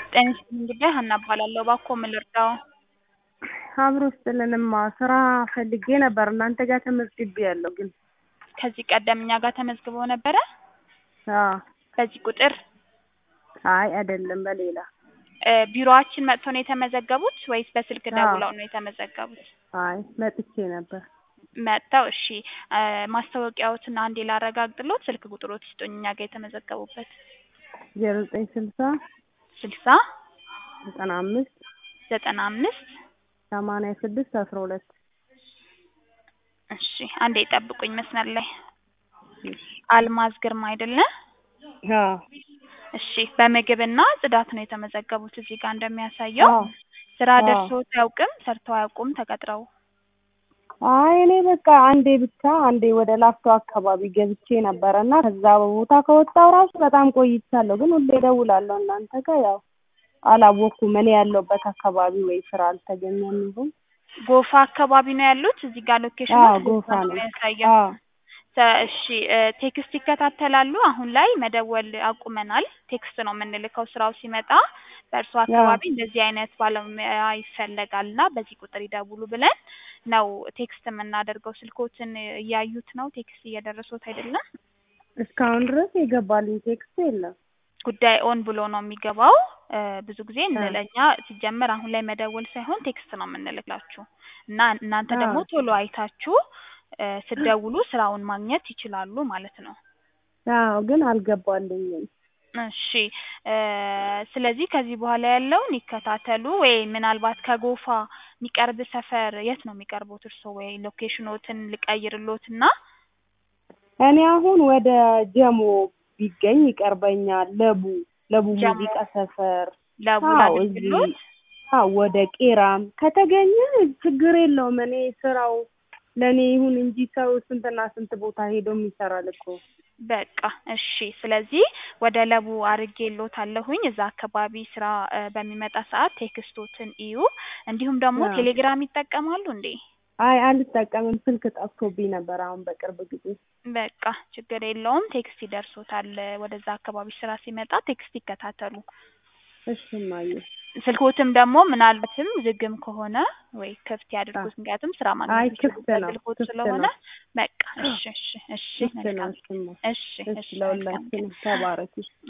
ጤና ይስጥልኝ እንግዲህ ሀና እባላለሁ። እባክዎ ምን ልርዳዎ? አብሮ ስጥልንማ ስራ ፈልጌ ነበር እናንተ ጋር ተመዝግቤያለሁ ግን ከዚህ ቀደም እኛ ጋር ተመዝግበው ነበረ? አዎ በዚህ ቁጥር? አይ አይደለም በሌላ እ ቢሮአችን መጥተው ነው የተመዘገቡት ወይስ በስልክ አዎ። ደውለው ነው የተመዘገቡት? አይ መጥቼ ነበር መጥተው እሺ እ ማስታወቂያዎትን አንዴ ላረጋግጥልዎት ስልክ ቁጥርዎት ይስጡኝ እኛ ጋር የተመዘገቡበት ዜሮ ዘጠኝ ስልሳ ስልሳ ዘጠና አምስት ዘጠና አምስት ሰማንያ ስድስት አስራ ሁለት እሺ አንዴ ይጠብቁኝ መስመር ላይ አልማዝ ግርማ አይደለ? አዎ እሺ በምግብና ጽዳት ነው የተመዘገቡት እዚህ ጋር እንደሚያሳየው አዎ ስራ አዎ። ደርሶት አያውቅም ሰርተው አያውቁም ተቀጥረው አይ እኔ በቃ አንዴ ብቻ አንዴ ወደ ላፍቶ አካባቢ ገብቼ ነበረ እና ከዛ ቦታ ከወጣሁ ራሱ በጣም ቆይቻለሁ ግን ሁሌ እደውላለሁ እናንተ ጋር ያው አላወቅኩም እኔ ያለሁበት አካባቢ ወይ ስራ አልተገኘም ይሁን ጎፋ አካባቢ ነው ያሉት እዚህ ጋር ሎኬሽኑ አዎ ጎፋ ነው የሚያሳየው አዎ ተ- እሺ እ ቴክስት ይከታተላሉ አሁን ላይ መደወል አቁመናል ቴክስት ነው የምንልከው ስራው ሲመጣ በእርሶ አካባቢ እንደዚህ አይነት ባለሙያ ይፈለጋል እና በዚህ ቁጥር ይደውሉ ብለን ነው ቴክስት የምናደርገው ስልክዎትን እያዩት ነው ቴክስት እየደረሶት አይደለም እስካሁን ድረስ የገባልኝ ቴክስት የለም ጉዳይ ኦን ብሎ ነው የሚገባው እ ብዙ ጊዜ እ ለእኛ ሲጀመር አሁን ላይ መደወል ሳይሆን ቴክስት ነው የምንልክላችሁ እና እናንተ ደግሞ አዎ ቶሎ አይታችሁ እ ስትደውሉ ስራውን ማግኘት ይችላሉ ማለት ነው አዎ ግን አልገባልኝም እሺ እ ስለዚህ ከዚህ በኋላ ያለውን ይከታተሉ ወይ ምናልባት ከጎፋ የሚቀርብ ሰፈር የት ነው የሚቀርቡት እርስዎ ወይ ሎኬሽኖትን ልቀይርልዎትና እኔ አሁን ወደ ጀሞ ቢገኝ ይቀርበኛል ለቡ ለቡ ጀሞ ሙዚቃ ሰፈር ለቡ አዎ እዚህ ላድርግልዎት አዎ ወደ ቄራም ከተገኘ ችግር የለውም እኔ ስራው ለእኔ ይሁን እንጂ ሰው ስንትና ስንት ቦታ ሄዶም ይሰራል እኮ በቃ እሺ ስለዚህ ወደ ለቡ አድርጌልዎታለሁኝ እዛ አካባቢ ስራ እ በሚመጣ ሰዓት ቴክስቶትን እዩ እንዲሁም ደግሞ አዎ ቴሌግራም ይጠቀማሉ እንዴ አይ አልጠቀምም ስልክ ጠፍቶብኝ ነበር አሁን በቅርብ ጊዜ በቃ ችግር የለውም ቴክስት ይደርሶታል ወደዛ አካባቢ ስራ ሲመጣ ቴክስት ይከታተሉ እሺ እማዬ ስልክዎትም ደግሞ ምናልባትም ዝግም ከሆነ ወይ ክፍት አ ያድርጉት ምክንያቱም ስራ አይ ማግኘት ክፍት የሚችሉበት ነው ስልክዎት ክፍት ስለሆነ ነው በቃ እሺ እሺ እሺ ክፍት ነው መልካም እሱማ እሺ እሺ እሺ መልካም ቀን ለሁላችንም ተባረኪ